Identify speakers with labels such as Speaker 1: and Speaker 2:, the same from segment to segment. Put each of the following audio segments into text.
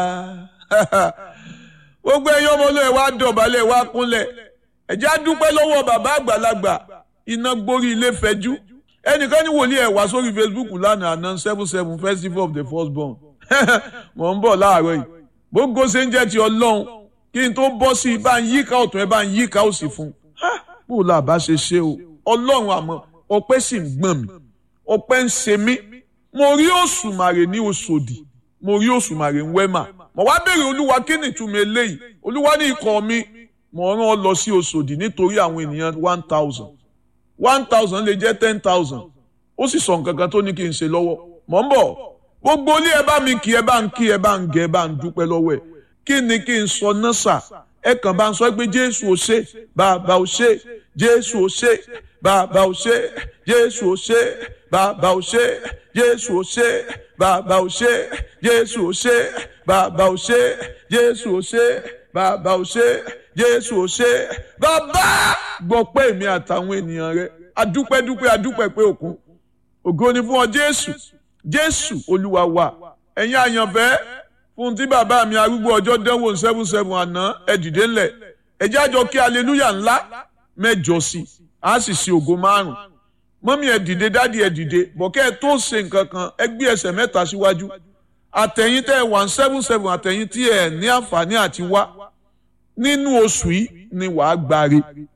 Speaker 1: gbogbo ẹ̀yin ọmọ olóyè wa dọ̀bálẹ̀ wa kúnlẹ̀ ẹ̀jẹ̀ á dúpẹ́ lọ́wọ́ bàbá àgbàlagbà iná gborí ilé fẹjú ẹnìkan ní wòlíì ẹ̀ wá sórí Facebook lánàá àná seven seven festival of the first born mọ̀ ń bọ̀ láàárọ̀ yìí gbogbo ṣe ń jẹ́ ti ọlọ́run kí n tó bọ́ sí i bá ń yíká ọ̀tún ẹ bá ń yíká òsì fún un bó o là bá ṣe ṣe o ọlọ́run àmọ́ ọpẹ́ sì ń gbọ̀n mi ọpẹ́ ń ṣe mí mo rí òṣùmàrè ní Òṣòdì mo rí òṣùmàrè ń wẹ́mà mo wá béèrè olúwa kí ni ìtumọ̀ eléyìí olúwa ní ikọ̀ mi mo rán ọ lọ sí Òṣòdì nítorí àwọn ènìyàn one thousand one thousand lè jẹ́ ten thousand ó sì sọ nǹkan kan tó ní kí n ṣe lọ́wọ́ mọ̀ ń bọ̀ gbogbo ilé ẹ bá mi kí ẹ bá ń kí ẹ bá ń gẹ ẹ bá ń dúpẹ́ lọ́wọ́ ẹ kí ni kí n sọ náà sà ẹ kàn bá ń sọ pé jésù ò ṣe bàbá ò ṣe jésù ò ṣe bàbá ò ṣe jésù ò ṣe bàbá ò ṣe jésù ò ṣe bàbá ò ṣe jésù ò ṣe bàbá ò ṣe jésù ò ṣe bàbá ò ṣe jésù ò ṣe bàbá gbọ́ pé èmi àtàwọn ènìyàn rẹ adúpẹ́dúpẹ́ adúpẹ́ pé òkun ògo ni fún ọ jésù jésù olúwa wa ẹ̀yin àyànfẹ́ fún tí bàbá mi arúgbó ọjọ́ dánwò seven seven àná ẹ dìde ńlẹ̀ ẹ jẹ́ àjọ kí aleluya ńlá mẹ́jọ sí a sì ṣe ògo márùn mọ́mí ẹ dìde dádì ẹ dìde bọ̀kẹ́ ẹ tó ṣe nǹkan kan ẹ gbé ẹsẹ̀ mẹ́ta síwájú àtẹ̀yìn tẹ́ ẹ one seven seven àtẹ̀yìn tí ẹ ní àǹfààní àti wá nínú oṣù yìí ni wàá gbáre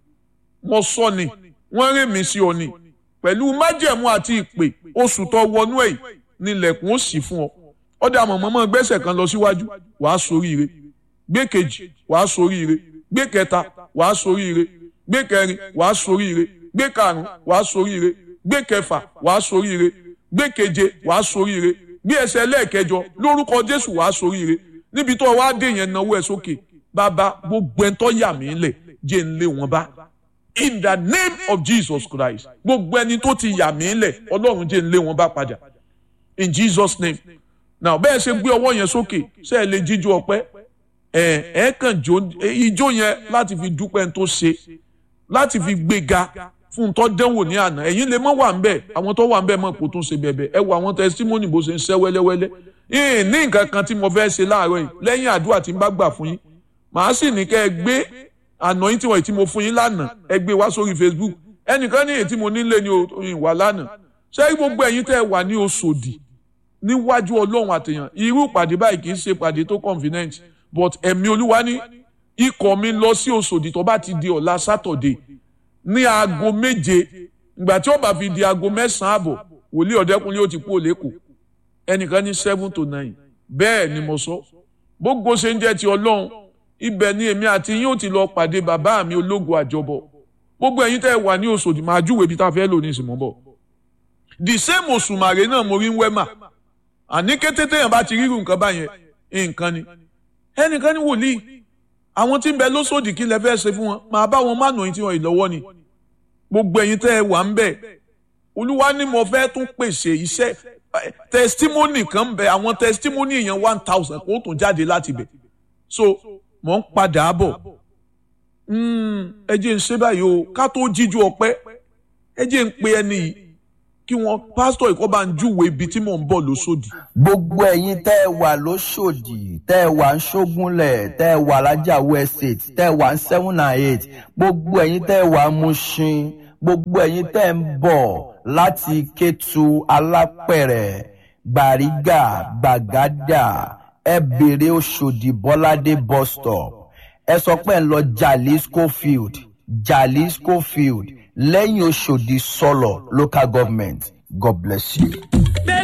Speaker 1: mo sọ ni wọ́n rè mí sí ọ ni pẹ̀lú májẹ̀mú àti ìpè oṣù tó wọnú ẹ̀ nílẹ̀kùn ó sì fún ọ ọ̀dà mọ̀mọ́mọ́ gbẹ́sẹ̀ kan lọ síwájú wàá soríire gbé kejì wàá soríire gbé kẹta wàá soríire gbé kẹrin wàá soríire gbé karùn wàá soríire gbé kẹfà wàá soríire gbé keje wàá soríire gbé ẹsẹ̀ lẹ́ẹ̀kẹjọ lórúkọ Jésù wàá soríire níbi tó wàá dé yẹn náwó ẹ sókè bàbá gbogbo ẹ̀ tó yà mí lẹ̀ jẹ́ ń lé wọn bá in the name of Jesus Christ gbogbo ẹni tó ti yà mí lẹ̀ ọlọ́run jẹ́ ń lé wọn bá padà in Jesus name now bẹ́ẹ̀ ṣe gbé ọwọ́ yẹn sókè ṣe é lè jíjó ọpẹ́ ẹ̀ ẹ̀ kàn jó ijó yẹn láti fi dúpẹ́ tó ṣe láti fi gbéga fún tó dẹ́wò ní àná ẹ̀yin lè mọ́ wà ń bẹ̀ àwọn tó wà ń bẹ̀ mọ̀ kó tó ṣe bẹ̀bẹ̀ ẹ wo àwọn testimony bó ṣe ń ṣẹ́ wẹ́lẹ́wẹ́lẹ́ yìí ní nǹkan kan tí mo fẹ́ ṣe láàárọ̀ yìí lẹ́yìn àdúrà tí n bá gbà fún yín màá sì ní kẹ́ ẹ gbé àná yín tí wọ́n ti mo fún yín lánàá ẹ gbé wá sórí Facebook ẹnìkan ní èyí tí mo nílé ní ìwà lánàá ṣé gbogbo ẹ̀yin tẹ́ ẹ wà ní Òṣòdì níwájú Ọlọ́run àtẹ̀yàn irú ìpàdé báyìí kì í ṣe ìpàdé tó convenient but ẹ̀mí Olúwa ní ikọ̀ mi lọ sí Òṣòdì tó bá ti di ọ̀la Saturday ní aago méje ìgbà tí ó bá fi di aago mẹ́sàn-án àbọ̀ wòlíì ọ̀dẹ́kunlé ó ti kú òlékò ẹnìkan ní seven to nine bẹ́ẹ̀ ni mo sọ gbogbo ṣe ń jẹ́ ti Ọlọ́run ibẹ̀ ni èmi àti yín ó ti lọ pàdé bàbá mi ológo àjọbọ gbogbo ẹ̀yin tẹ́ ẹ wà ní Òṣòdì máa júwèé ibi tá a fẹ́ lò ní ìsìnmọ́ bọ̀ the same òṣùmàrè náà mo rí ń wẹ́mà àní kété téèyàn bá ti rírun nǹkan báyẹn nǹkan ni ẹnìkan ní wòlíì àwọn tí ń bẹ lóṣòdì kí lẹ fẹ́ ṣe fún wọn máa bá wọn má nà tí wọn ìlọ́wọ́ ni gbogbo ẹ̀yin tẹ́ ẹ wà ń bẹ̀ olúwa ni mo fẹ́ tún pèsè iṣẹ́ testimony kan ń bẹ àwọn testimony yẹn one thousand kó tún jáde láti bẹ̀ so mò ń padà bọ̀ ẹ jẹ́ ń ṣe báyìí o ká tó jíjú ọpẹ́ ẹ jẹ́ ń pe ẹni yìí kí wọ́n pásítọ̀ ìkọ́ bá ń júwèé ibi tí mò ń bọ̀ lóṣòdì.
Speaker 2: gbogbo ẹ̀yin tẹ́ ẹ wà lóṣòdì tẹ́ ẹ wà ń ṣógúnlẹ̀ tẹ́ ẹ wà lájàwó estate tẹ́ ẹ wà ń seven and eight gbogbo ẹ̀yin tẹ́ ẹ wà ń Mushin gbogbo ẹ̀yin tẹ́ ẹ ń bọ̀ láti Kétu Alápẹ̀rẹ̀ Gbàrígà Gbàgádà ẹ bèrè Òṣòdì Bọ́ládé bus stop ẹ sọ pé ẹ ń lọ Jalisco field Jalisco field lẹ́yìn Òṣòdì sọ̀lọ̀ local government God bless you.